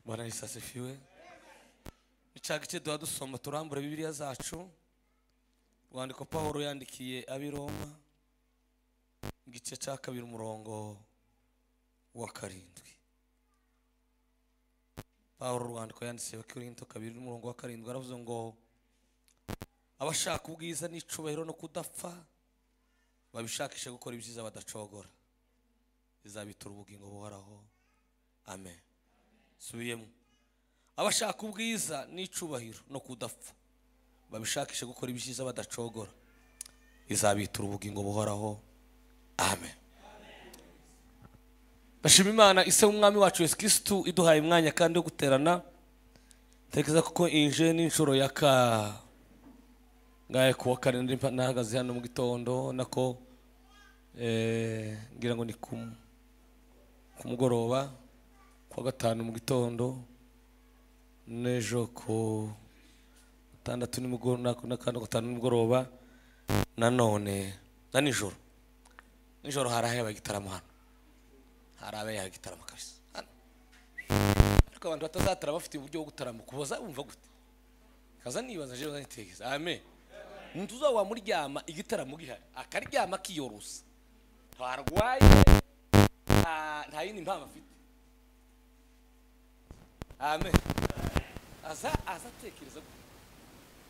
bwana yesu asifiwe icyagice duha dusoma turambura bibiliya zacu urwandiko pawulo yandikiye ab'i roma igice cya kabiri umurongo wa karindwi pawulo urwandiko yandikiye abakirinto kabiri n'umurongo wa karindwi aravuze ngo abashaka ubwiza n'icubahiro no kudapfa babishakishe gukora ibyiza badacogora izabitura ubugingo buhoraho amen subiyemo abashaka ubwiza n'icubahiro no kudapfa babishakishe gukora ibyiza badacogora izabitura ubugingo buhoraho amen bashima imana ise w'umwami wacu yesu kirisitu iduhaye umwanya kandi wo guterana ntekereza kuko inje n'inshuro ya ka ngaye ku wa karindwi nahagaze hano mu gitondo nako eh, ngira ngo ni ku ku mugoroba kuwa gatanu mu gitondo n'ejo ku gatandatu nimugoroba n'akandi gatanu nimugoroba nanone na nijoro nijoro hari ahayabaye igitaramo hano hari abayaha igitaramo kabisa hano ariko abantu batazatara bafite uburyo bwo gutarama kuboza bumva gute kaza nibaza nje bazanitegeza amen umuntu uzaba wamuryama igitaramo gihari akaryama akiyorosa ntarwaye nta- nta yindi mpamvu afite amen aza aza atekereza gutya.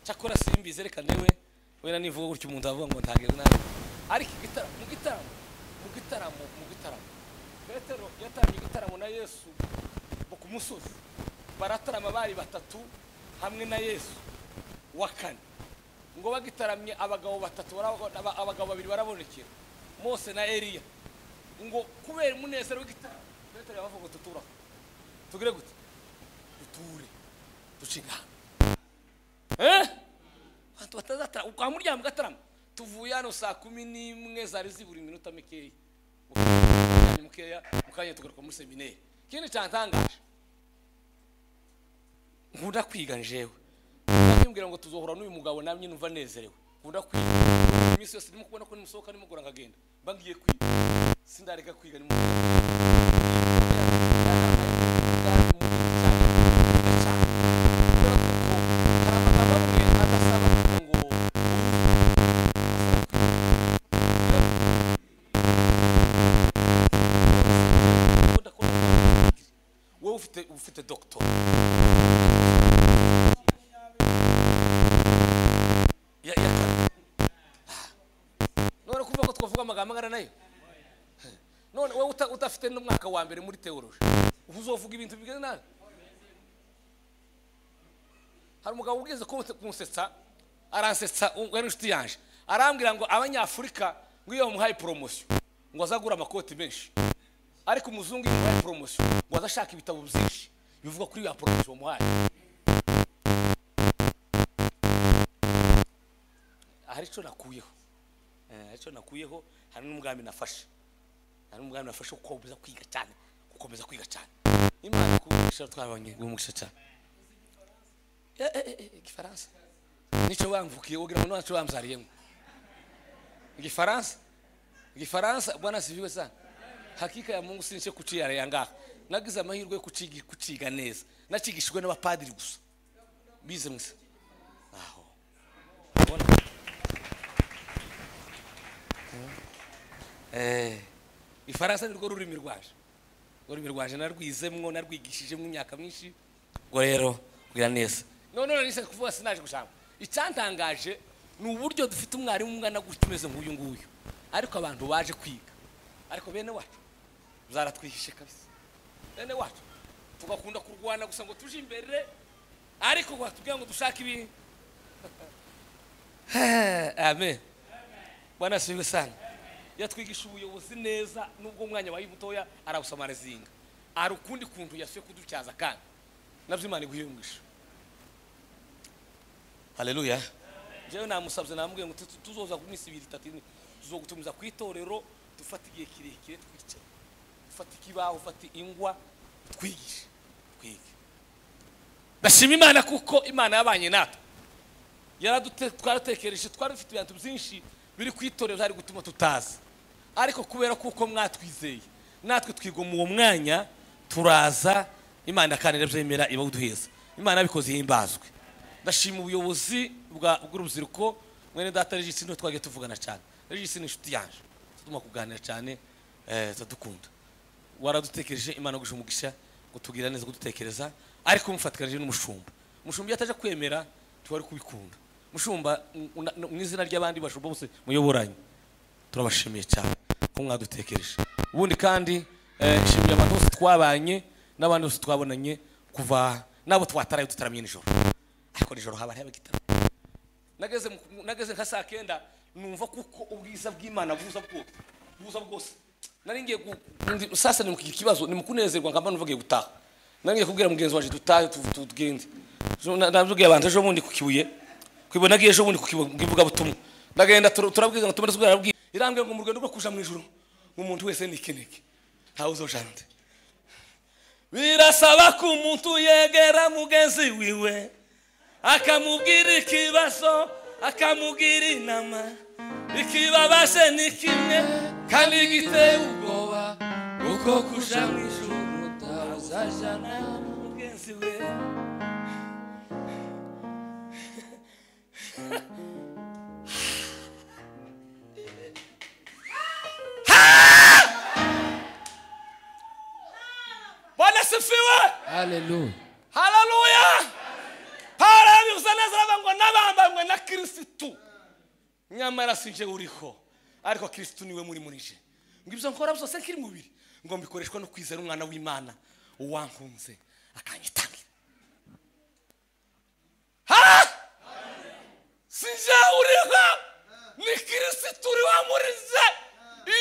cyakora simbizi reka newe wenda nivuga gutya umuntu avuga ngo ntageze nabi ariko igitara- mu gitaramo mu gitaramo mu gitaramo petero yatangije igitaramo na yesu mu ku musozi baratarama bari batatu hamwe na yesu wa kane ngo bagitaramye abagabo batatu barabona- aba- abagabo babiri barabonekera mose na eliya ngo kubera umunezero w'igitaramo petero yabavuga ngo tuturaho tugire gute duture ducinga eh abantu batazatara kwa muryango gatarama tuvuye hano saa kumi n'imwe zari zibura iminota mikeya Mukanya mukeya mukanya tugaruka muri semineri ikindi cyantangaje nkunda kwiga njewe ntimbwira ngo tuzohura n'uyu mugabo namye numva nezerewe nkunda kwiga iminsi yose ndimo kubona ko nimusohoka nimugora nkagenda mba ngiye kwiga sindareka kwiga nimugora wowe ufite ufite doctor ya ya none kuvuga ko twavuga amagambo angana nayo none wowe uta- udafite n'umwaka wa mbere muri teoloji uba uzovuga ibintu bigeze nabi hari umugabo ugeze kunsetsa aransetsa u- ari inshuti yanjye arambwira ngo abanyafurika ngo iyo bamuhaye poromosiyo ngo azagura amakoti menshi ariko umuzungu iyo bamuhaye poromosiyo ngo azashaka ibitabo byinshi bivuga kuri ya poromosiyo bamuhaye hari icyo nakuyeho Eh, hari icyo nakuyeho hari n'umugambi nafashe hari n'umugambi nafashe wo gukomeza kwiga cyane gukomeza kwiga cyane imana kugumisha twabonye gumisha cyane Eh, eh, eh, eh, igifaransa nicyo wamvukiye ugira ngo ntacyo wamzariyemo igifaransa igifaransa bwana siviwe sana hakika ya mungu sinche kuciyara yangaha nagize amahirwe yo kuciga kuciga neza nacigishijwe n'abapadiri gusa bize mwese aho Urabona? Eh, ifaransa nirwo rurimi rwaje ururimi rwaje narwizemwo narwigishijemo imyaka myinshi ubwo rero bwira neza none none nise kuvuga sinaje gushaka icyantangaje ni uburyo dufite umwarimu umwana gutya umeze nk'uyu nguyu ariko abantu baje kwiga ariko bene wacu zaratwihishe kabisa bene wacu tugakunda kurwana gusa ngo tuje imbere ariko watubwira ngo dushake ibintu amen bwana asifiwe sana yatwigisha ubuyobozi neza nubwo umwanya wayo mutoya arawusamarizinga hari ukundi kuntu yasuye kudutyaza kandi nabyo imana iguhiyungisha haleluya njyewe namusabye namubwiye ngo tutu- tuzoza ku minsi ibiri itatu ine tuzogutumiza ku itorero dufata igihe kirekire twicaye ufata ikibaho ufata ingwa twigishe twige ndashima imana kuko imana yabanye natwe yaradute twaratekereje twari dufite ibintu byinshi biri ku itorero byari gutuma tutaza ariko kubera kuko mwatwizeye natwe twigomwa uwo mwanya turaza imana kandi irabyemera iba uduheza imana yabikoze ihimbazwe ndashima ubuyobozi bwa- bw'urubyiruko mwene data regisi niho twagiye tuvugana cyane regisi ni inshuti yanjye tuguma kuganira cyane eh, turadukunda waradutekereje imana gusha umugisha kutubwira neza kudutekereza ariko mufatikanije n'umushumba umushumba iyo ataje kwemera ntiwari kubikunda umushumba mu- mu- mu izina ry'abandi bashumba bose muyoboranye turabashimiye cyane ko mwadutekereje ubundi kandi eh, nshimiye abantu bose twabanye n'abandi bose twabonanye kuva n'abo twataraye tutaramye nijoro ariko nijoro haba hariho abagitaramo nageze mu- nageze nka saa kenda numva kuko ubwiza bw'imana buza bwose buza bwose nari ngiye gu- ndi- sasa ni kugira ikibazo ni mu kunezerwa nkaba numva ngiye gutaha nari ngiye kubwira mugenzi wanjye dutahe tu- tu- tugende Jo- na- nabibwiye abantu ejo bundi ku kibuye kwibona ngiye ejo bundi ku kibuye mu ivugabutumwa ndagenda tur- turabwiriza ngo tumare tubwira irambwira ngo mu rugendo rwo kuja mu ijuru umuntu wese ni ikinege ntawe uzojana nde birasaba ko umuntu yegera mugenzi wiwe akamubwira ikibazo akamubwira inama ikibabaje ni kimwe kandi giteye ubwoba uko kuja mu ijuru utazajana mugenzi we bwana sifiwe Hallelujah. haleluya pawulo yabivuze neza aravuga ngo nabambanywe na kirisitu nyamara si jye uriho ariko kirisitu niwe muri muri jye ngo ibyo nkora byose kiri mubiri ngo mbikoreshwa no kwizera umwana w'imana uwankunze akanyitangira ha si jye uriho ni kirisitu uri wa muri jye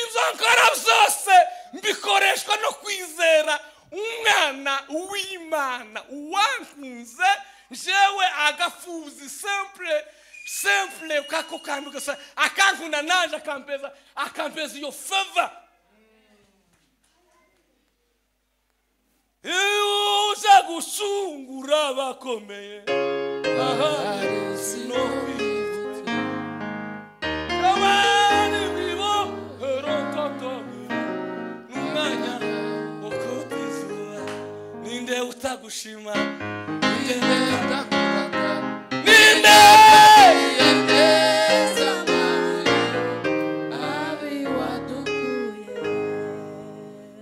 ibyo nkora byose mbikoreshwa no kwizera umwana w'imana uwankunze jewe agafuzi simple simple kako kantu gasa akankunda naje akampeza akampeza iyo favor iyo uza gushungura abakomeye aha no kwivutsa abari bibo erototomi n'umwanya wo kutizura ninde utagushima ninde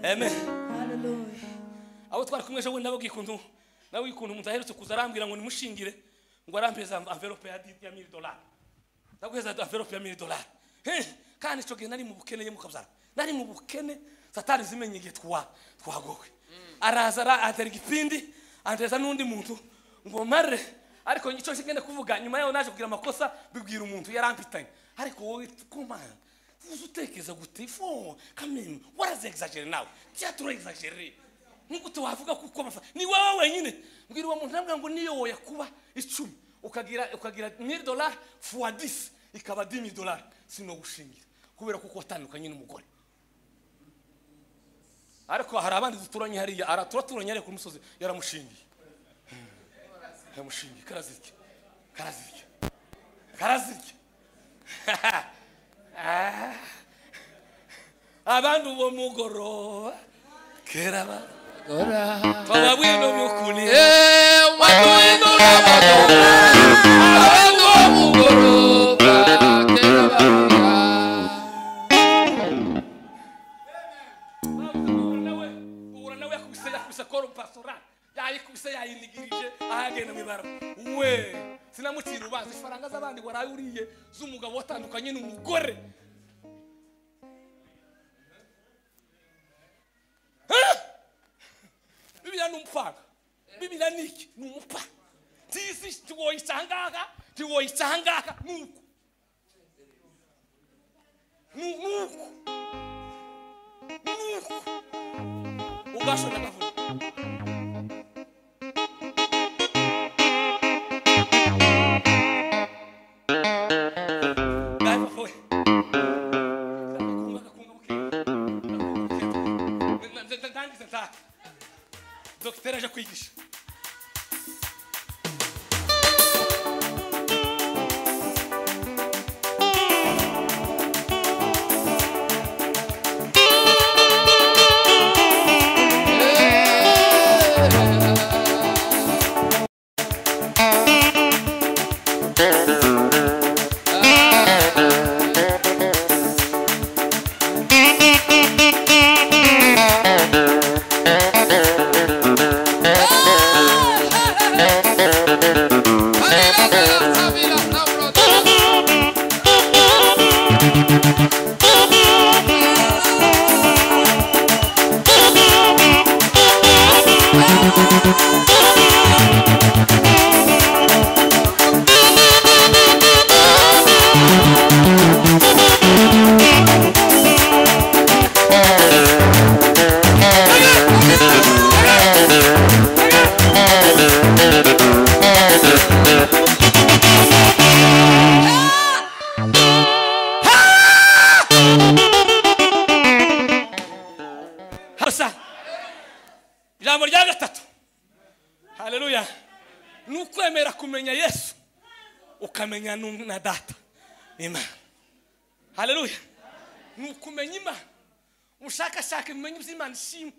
amen abo twari kumwe ejo bundi nabo gikuntu nabo gikuntu umuntu aherutse kuza arambwira ngo nimushingire ngo arampeza envelope ya di- ya mili dolari ndaguheza envelope ya mili dolari He, kandi icyo gihe nari mu bukene ye mukabyara nari mu bukene satani zimenye igihe twa twagowe araza ara- atera igipindi anteza n'undi muntu ngo mare ariko icyo ngenda kuvuga nyuma yaho naje kugira amakosa bibwira umuntu yarampitanye ariko wowe kumana uzi utekereza gute fo kamenu warazegizagere nawe byaturayizagere nk'uko wavuga kuko amafa ni wowe wenyine mbwira uwo muntu nabwo ngo niyo woya kuba icumi ukagira ukagira mil dolari fuwa disi ikaba dimi dolari sino gushingira kubera kuko watandukanye n'umugore ariko hari abandi duturanye hariya ara turaturanye hariya ku musozi yaramushingiye yaramushingiye karazirya karazirya karazirya Ah. abandi uwo mugoroba kera abandi Baba wino mukulie ubura nawe yakubise yakubise koro pastora yayikubise yayinigirije ahagenda mu ibara we sinamucira ubanza ifaranga z'abandi waraye uriye z'umugabo watandukanye n'umugore Ah! bibiliya ni umupfana bibiliya ni iki ni umupfana tisi ntiwoyica ahangaha ntiwoyica ahangaha ni uku ni ni uku ni uku ugashora agavuga ndangize ntaha dogiteri aje kwigisha hasa ijambo rya gatatu haleluya ni ukwemera kumenya yesu ukamenya nu- na data imana haleluya ni ukumenya imana ubushakashaka ibimenyi by'imana ishimwe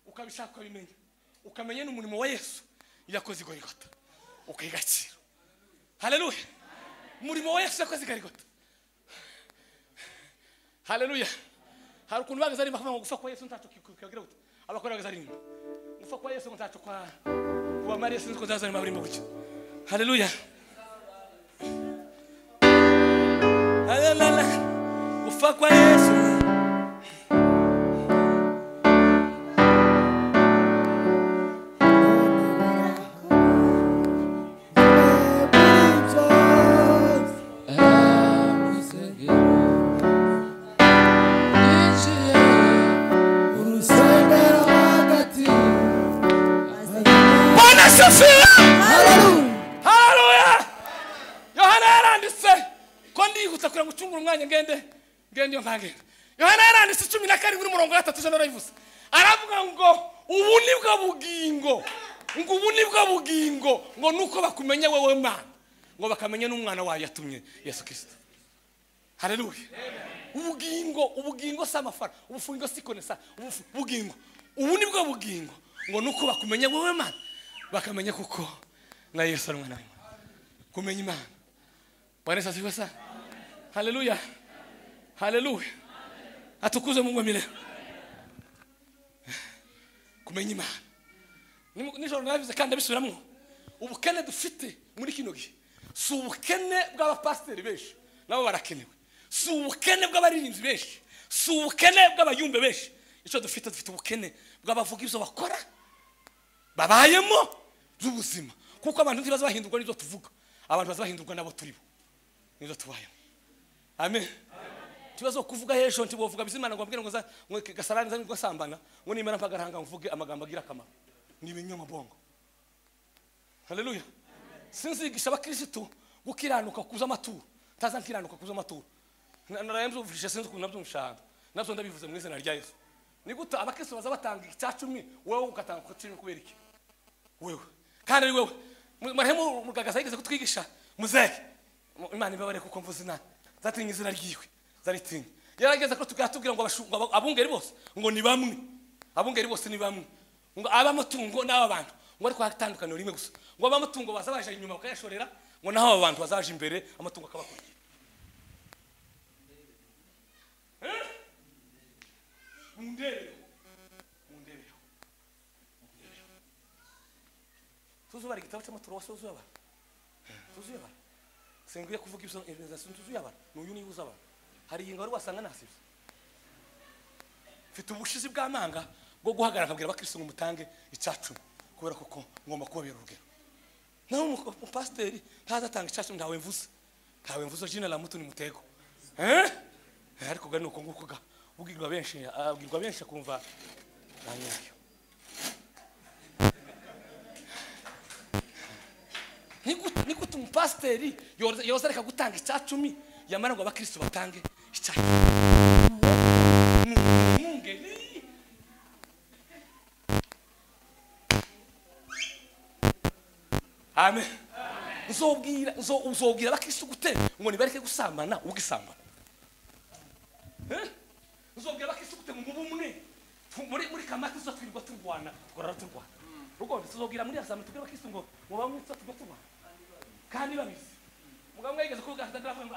ukabishaka ukabimenya ukamenya n'umurimo wa yesu yakoze igorigota ukayigacira haleluya umurimo wa yesu yakoze igorigota haleluya hari ukuntu bageze ari bakavuga ngo gupfa kwa yesu ntacyo kikagira gute abakora bageze ari inyuma gupfa kwa yesu ngo ntacyo kwa kuba mariya sinzi ko nzaza nyuma burimo gutya haleluya Haleluya. gupfa kwa yesu bwana sefira haleluya yohana yaranditse ko ndihutse kugira ngo ucungure umwanya ngende ngende iyo ntagenda yohana yaranditse icumi na karindwi n'umurongo wa gatatu ijana arayivuze aravuga ngo ubu ni bwo bugingo ngo ubu ni bwo bugingo ngo nuko bakumenya wowe mana ngo bakamenya n'umwana wayo yatumye yesu kirisito haleluya ubugingo ubugingo si amafara ubufungo si konesa ubufu- ubugingo ubu ni bwo bugingo ngo nuko bakumenya wowe mana bakamenya kuko na yesu ari umwana w'imana kumenya imana bwana yesu asifiwe sana haleluya haleluya atukuze mungu wa milele kumenya imana Nimu- nijoro nabivuze kandi abisubiramo ubukene dufite muri kino gihe si ubukene bw'abapasiteri benshi nabo barakenewe si ubukene bw'abaririmbyi benshi si ubukene bw'abayumbe benshi icyo dufite dufite ubukene bw'abavuga ibyo bakora babayemo by'ubuzima kuko abantu ntibaza bahindurwa n'ibyo tuvuga abantu baza bahindurwa n'abo turibo n'ibyo tubayemo amen ikibazo cyo kuvuga hejuru ntibuvuga bizimana ngo mbwira ngo za- ngo gasarani zanyu gasambana ngo nimara mpagarahanga mvuge amagambo agira akamaro ni ibinyamabongo haleluya sinzigisha abakirisitu gukiranuka kuza amaturo ntaza nkiranuka kuza amaturo narabyumvisha sinzi ukuntu nabyumvishanga nabyo ndabivuze mu izina rya yesu ni gute abakirisitu baza batanga icya cumi wowe ugatanga ku cumi kubera iki wewe kandi ari wewe marehemu mugagaza yigeze kutwigisha muzehe Mu- imana ibabare kuko mvuze inani zatinye izina ryiwe zaritinye yarageze ko tugatubwira ngo abashu- ngo aba- abungeri bose ngo ni bamwe abungeri bose ni bamwe ngo ab'amatungo n'aba bantu ngo ariko hatandukaniro rimwe gusa ngo ab'amatungo baza baje inyuma bakayashorera ngo naho aba bantu bazaje imbere amatungo akabakurikira Eh? mundebereho mundebereho tuzubara igitabo cy'amaturo wasuzuye abantu tuzuye abantu sengwiye kuvuga ibyo ibizasi tuzuye abantu n'uyu niwe uzi abantu hari ingingo wari wasanga nasibye mfite ubushizi bw'amanga bwo guhagarara nkabwira abakirisitu ngo mutange icacumi kubera kuko ngomba kubabera urugero nawe umu- umupasiteri ntaza atanga icacumi ntawe mvuze ntawe mvuze jina la mutu ni mutego Eh? ariko gani uko nguko ga ubwirwa benshi abwirwa benshi akumva nta nyayo Nigute- nigute umupasiteri yoza yoza areka gutanga icyacumi yamara ngo abakristo batange icyacumi Ni umwungeri. amen uzobwira uzo- uzobwira abakristo gute ngo nibareke gusambana ubwisambana Eh? uzobwira abakristo gute ngo mube umwe Tu- muri muri kamati zo twirirwa turwana tugorora turwana rugonze tuzobwira muri asambwe tubwire abakristo ngo muba mwitsa tujya turwana kandi babizi mugabo umwe yigeze kuvuga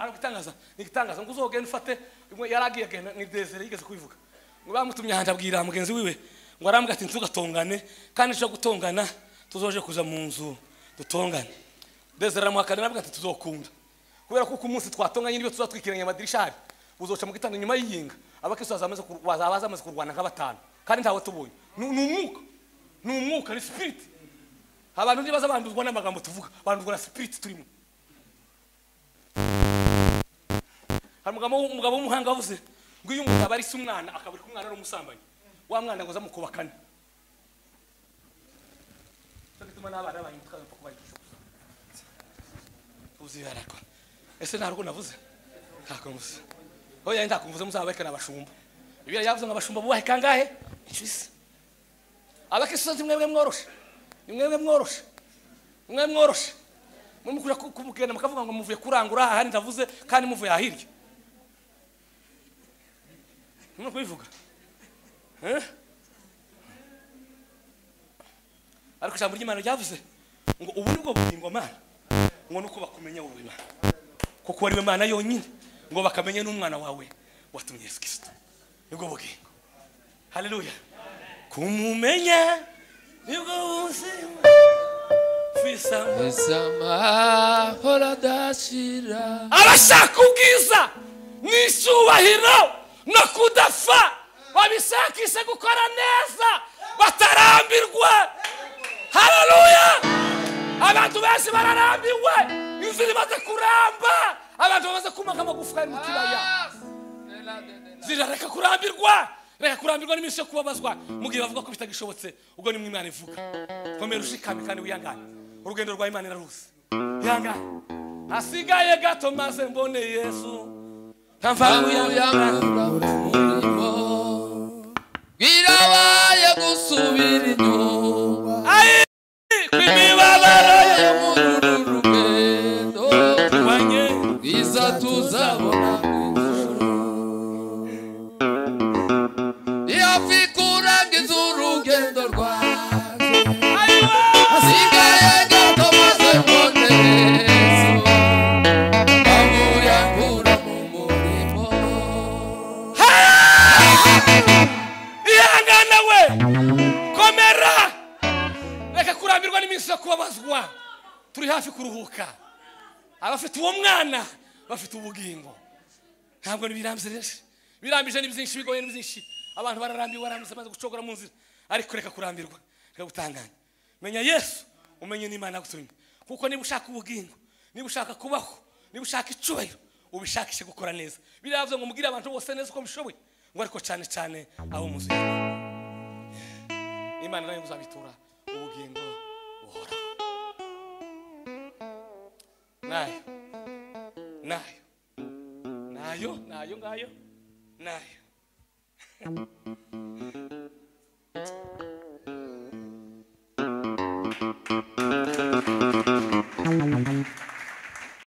aragutangaza nigitangaza ngo uzogenda ufate imwe yaragiye agenda ni desire yigeze kubivuga ngo bamutumye ahantu abwira mugenzi wiwe ngo arambwira ati ntugatongane kandi cyo gutongana tuzoje kuza mu nzu dutongane desire aramuhakana arambwira ati tuzokunda kubera kuko umunsi twatonganye nibyo tuzatwikiranya amadirisha hari uzoca mu gitondo nyuma y'iyinga abakristo bazaba bamaze kur- bazaba bamaze kurwana nka batanu kandi ntawe tubonye ni ni umwuka ni umwuka ni spirit abantu ntibaza banduzwa n'amagambo tuvuga banduzwa na sipiriti turimo hari umugabo w'u- umugabo w'umuhanga wavuze ngo iyo umuntu aba ari se umwana akabura ko umwana ari umusambanyi wa mwana ngo azamukubakane cyo gituma n'abana bahinduka bapfa kubagisha gusa uzi barakora ese nta rugo navuze ntabwo mvuze oya ntabwo mvuze muzabahekana abashumba ibyo yavuze ngo abashumba bubahe kangahe inshuro isa abakristo mwebwe mworoshe ni mwebwe mworoshe ni mwebwe mworoshe muri mukujya ku- kumugenda mukavuga ngo muvuye kurangura aha ahandi ndavuze kandi muvuye aha hirya nimwe kubivuga Eh? ariko ijambo ry'imana ryavuze ngo ubu ni bwo bugingo mana ngo nuko bakumenya wowe imana kuko wariwe mana yonyine ngo bakamenya n'umwana wawe watumye yesu kirisito nibwo bugingo haleluya kumumenya nibwo buzima fisa amahoro adashira abashaka ubwiza n'icyubahiro no kudapfa babishakishe gukora neza batarambirwa hararuya abantu benshi bararambiwe inzira imaze kuramba abantu bamaze kumaga amagufa ari mu kibaya zirareka kurambirwa reka kurambirwa n'iminsi yo kubabazwa mu gihe bavuga ko bitagishobotse ubwo nimwe imana ivuga komera ushikame kandi wihangane urugendo rwa imana iraruzi ihangane hasigaye gato maze mbone yesu yamura umurimo bwirabaye gusubira inyuma kwimibabaro muri uru rugendo yabanye bwiza tuzabona ijuru ihafi kurangiza urugendo rwaje hasigaye gato maze mbone yesu amuyakura mu murimo ihangane we komera reka kurambirwa n'iminsi yo kubabazwa turi hafi kuruhuka abafite uwo mwana bafite ubugingo ntabwo ntibirambye rero birambije ni byinshi bigoye ni byinshi abantu bararambiwe barambye bamaze gucogora mu nzira ariko reka kurambirwa reka gutanganya menya yesu umenye n'imana yagutumye kuko niba ushaka ubugingo niba ushaka kubaho niba ushaka icyubahiro ubishakishe gukora neza biriya byo ngo mubwire abantu bose neza uko bishoboye ngo ariko cyane cyane abo muzu imana nayo muzabitura ubugingo buhoraho nayo nayo nayo nayo ngayo nayo